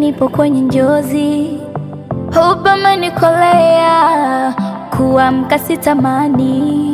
nipo kwenye njozi, huba umenikolea, kuamka sitamani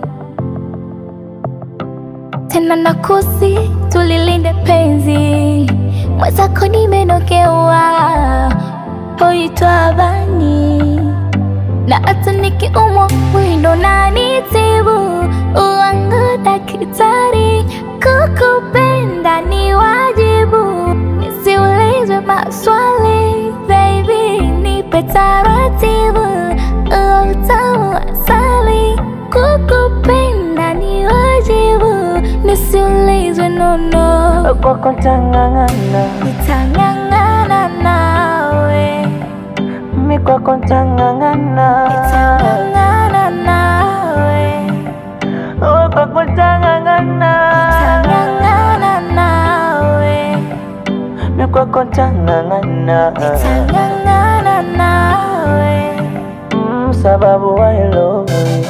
tena, nakusi tulilinde penzi, mwenzako nimenogewa, hoitwa bani na hata nikiumwa wendo nanitibu, uwangu daktari, kukupenda ni wajibu, nisiulizwe maswali, baby nipe taratibu, uwe utamu wa asali, kukupenda ni wajibu, nisiulizwe nono, kwako ntang'ang'ana, nitang'ang'ana nawe, mi kwako ntang'ang'ana, nitang'ang'ana nawe we kwako ntang'ang'ana, Nitang'ang'ana nawe, mi kwako ntang'ang'ana, nitang'ang'ana nawe, Mm, sababu I love you.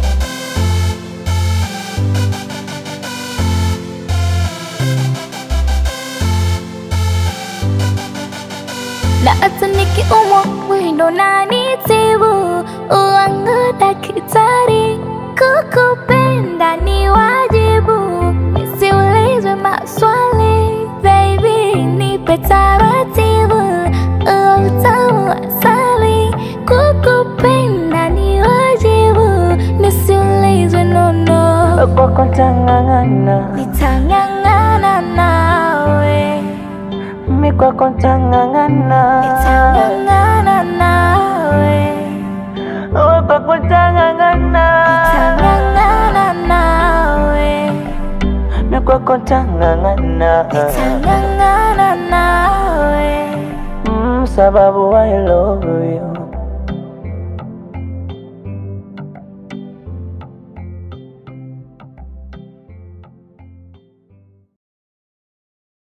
na hata nikiumwa wendo nanitibu, uwangu daktari, kukupenda ni wajibu, nisiulizwe maswali, baby nipe taratibu, uwe utamu wa asali, kukupenda ni wajibu, nisiulizwe nono, kwako ntang'ang'ana, nitang'ang'ana nawe mi kwako ntang'ang'ana, Nitang'ang'ana nawe, we kwako ntang'ang'ana, nitang'ang'ana nawe, mi kwako ntang'ang'ana, nitang'ang'ana nawe. Mm, sababu I love you.